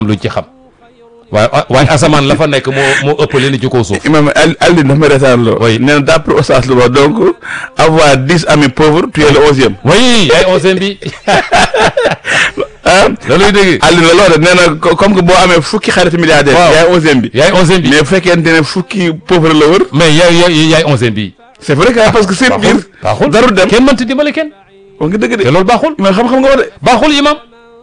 luñ ci xam waaye waaye asamaan la fa nekk moo moo ëpp li ni ci kaw suuf imam Ali Ali dafa ma retaan loo. Oui. nee na d'après Oustaz Louba donc avoir dix amis pauvres tu es le onzième. oui yaay onzième bi ah looluy dégg Ali la loolu nee na co- comme que boo amee fukki xarit milliardaire. Waaw. yaay onzième bi. yaay onzième bi mais bu fekkente ne fukki pauvre la wër. mais yaay yaay yaay onzième bi c'est vrai que parce que seen biir. baaxul darul dem. kenn mënta dimbale kenn wax nga dëgg te de. loolu baaxul imam xam-xam nga wax de. baaxul imam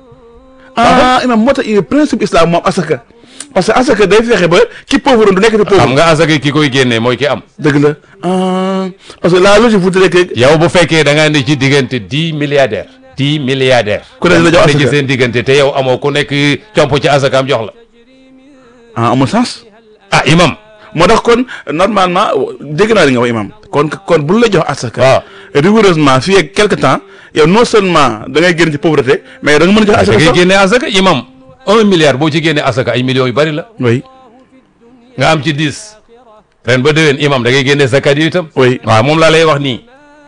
ah imam moo tax il principe islam moom asaka. parce que asaka day fexe ba ki pauvre du nekk te xam pauvre. nga asaka ki koy génnee mooy ki am dëgg la ah parce que la logique voudrait que. yow bu fekkee da ngaa ne ci diggante dix milliardaires dix milliardaires Ku ne la jox ne ci asaka. seen diggante te yow amoo ku nekk comp ci asakaam jox la ah amul sens. ah imam moo tax kon normalement dégg naa li nga wax imam kon kon bu la jox asaka. waaw rigoureusement fii ak quelque temps yow non seulement da ngay génn ci pauvreté mais da nga mën a jox da asaka ngay sax. génnee asaka imam un milliard boo ci génnee asaka ay millions yu bari la oui nga am ci dix ren ba déwén imam da ngay génnee zakat yi itam oui waaw moom laa lay wax nii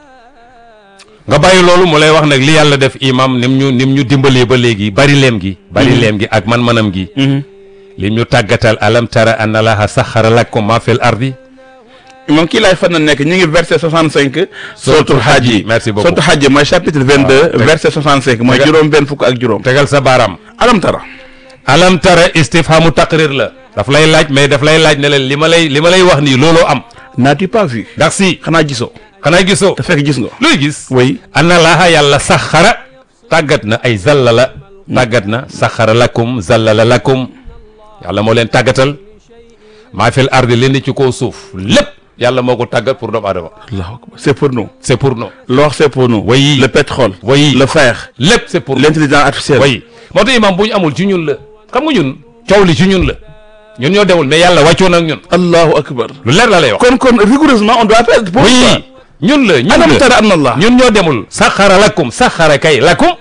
nga bàyyi loolu mu lay wax nag li yàlla def imam nim ñu nim ñu dimbalee ba léegi bari leem gi bari leem gi ak man-manam gi lim ñu tàggatal alam tara anna laha saxara lakum ma fil ardi moom kii laay fan na nekk ñu ngi verset 65. suratul hajj yi merci beaucoup suratul hajj mooy chapitre 22 teg- verset 65 mooy teg- juróom benn fukk ak juróom. tegal sa baaraam alam tara. alam tara istifhamu taqrir la daf lay laaj mais daf lay laaj ne leen li ma lay li ma lay wax nii looloo am n'as-tu pas vu. ndax si xanaa gisoo. xanaa gisoo te fekk gis nga. looy gis oui anna laaha yàlla saxara tàggat na ay zallala tàggat na saxara lakum zallala lakum yàlla moo leen tàggatal maa fil ardi leen ci kaw suuf lépp yàlla moo ko tàggat pour doomu aadama allahu akbar c'est pour nous. c'est pour nous l'or c'est pour nous. Oui. le pétrole. Oui. le fer. lépp c'est pour nous l'intelligence artificielle. way moo tax imam bu ñu amul ci ñun la xam nga ñun coow li ci ñun la ñun ñoo demul mais yàlla wàccoon ak ñun allahu akbar. lu leer la lay wax kon kon rigoureusement on doit faire. pour ça. oui ñun la ñun alam la tara anna allah. ñun ñoo demul saxara lakum saxara kay lakum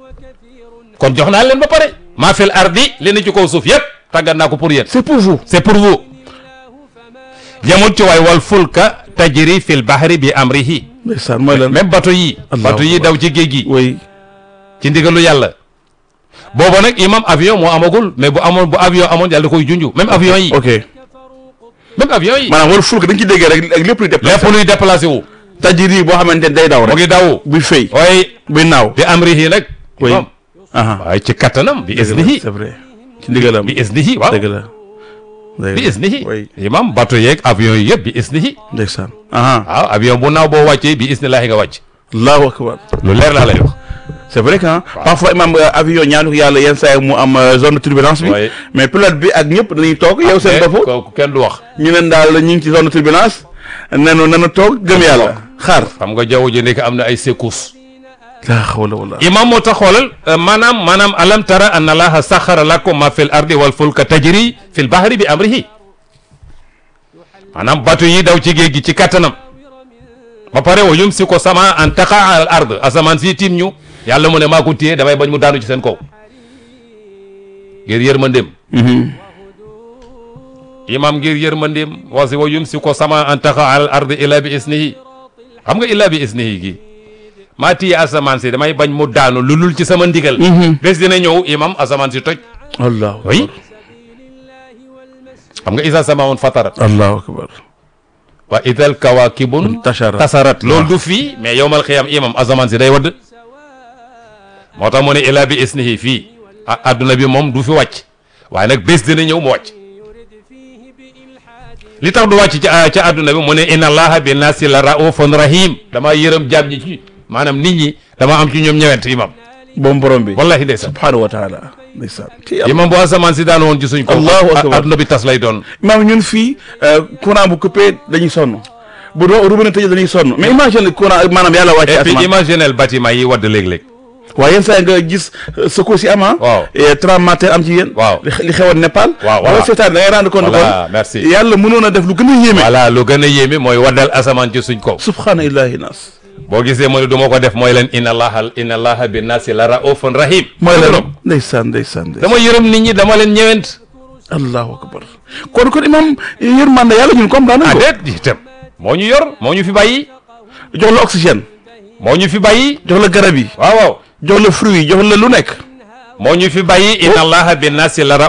kon jox naa leen ba pare maa fil ardi li ne ci kaw suuf yëpp tàggat naa ko pour yéen c'est pour vous. c'est pour vous jamut ci waay wal fulka tajri fil bahri bi amrihi ndeysaan mooy lan. même bateau yi Allahu bateau yi akbar. daw ci géej gi oui. ci ndigalu yàlla booba nag imam avion moo amagul mais bu amoon bu avion amoon yàlla da koy junju même avion yi ok même avion yi maanaam wala fulk dañ ci déggee rek ak lépp luy déplacé. lépp luy déplacé wu tajiri boo xamante ne day daw mu rek. ngi daw buy fay. waaye buy naaw. bi amrihi nag Oui. imam aha waaye ci kattanam bi dëgg la isnihi c'est vrai. ci ndigalam. bi isnihi waaw dëgg la. dëgg bi la. isnihi oui imam bateau yeeg avion yi yëpp bi isnihi ndeysaan. aha waaw avion bu naaw boo wàccee bi isnillahi nga wàcc allahu akbar. lu leer laa lay wax c'est vrai que ah. parfois imam euh, avion ñaanu ko yàlla yenn saa yi mu am euh, zone de turbulence bi. Oui. mais pilote bi ak ñëpp dañuy toog yow seen bopp. kooku kenn du wax ñu leen daal ñu ngi ci zone de turbulence. nenu nenu toog gëm yàlla. xaar. xam nga jaww ji nekk am na ay secousses laa hawla wala. imam moo tax xoolal euh, maanaam maanaam alam tara anna allaha saxara lakum ma fil ardi wal fulka tajri fil bahri bi amrihi maanaam bateau yi daw ci géej gi ci kattanam ba pare wa yumsiku sama an taqa al ard asamaan si tiim ñu yàlla mu ne maa ko téye damay bañ mu daanu ci seen kaw ngir yërmandeem imam ngir yërmandeem wasi wa yumsiku sama an taqa al ard illa bi isnihi xam nga illa bi isnihi gi maa téye asamaan si damay bañ mu daanu lu lul ci sama ndigal bés dina ñëw imam asamaan si toj allahu oui akbar. xam nga isa samaun fatarat allahu akbar. wa idal kawakibun tasharat. tasarat loolu du fii mais yowmal xiyam imam asamaan si day wadd moo tax mu ne ila bi isnihi fii a adduna bi moom du fi wàcc waaye nag bés dina ñëw mu wàcc li tax du wàcc ci ca adduna bi mu ne inna allaha bi nasi la raufun rahim dama yërëm jaam ñi ci maanaam nit ñi dama am ci ñoom ñëwent imam boom borom bi. wallahi ndeysaan subhanahu wa taala. ndeysaan. ci yàlla. imam bu asamaan si daan woon ci suñ ko Allahu akbar. adduna bi tas lay doon maam ñun fii euh, courant bu coupé dañuy sonn bu doo robinet tëjee dañuy sonn mais imagine le courant maanaam yàlla wàcce et puis asamaan imaginel bâtiment yi wadd léeg-léeg waaye yenn saa yi nga gis secours yi am ah. Waaw. et tremblement de terre am ci yéen. Waaw. li li xewoon Népal. Waaw, wala voilà. seetaan da ngay rendre compte Voilà, kon. merci. yàlla mënoon a def lu gën a yéeme. voilà lu gën a yéeme mooy waddal asamaan ci suñ kaw subhaana illahi nas. boo gisee mu ne du ma ko def mooy leen inna allaha inna allaha bi nasi la raufun rahim mooy Dëgg lan ndeysaan ndeysaan ndeysaan. dama yërëm nit ñi dama leen ñëwent allahu akbar kon kon imam yërmande yàlla ñun comprendre ah nañ ko. déet itam moo ñu yor moo ñu fi bàyyi jox la oxygène. moo ñu fi bàyyi jox la garab yi. waaw waaw jox la fruit yi jox la lu nekk. moo ñu fi bàyyi inna allaha bin naasi la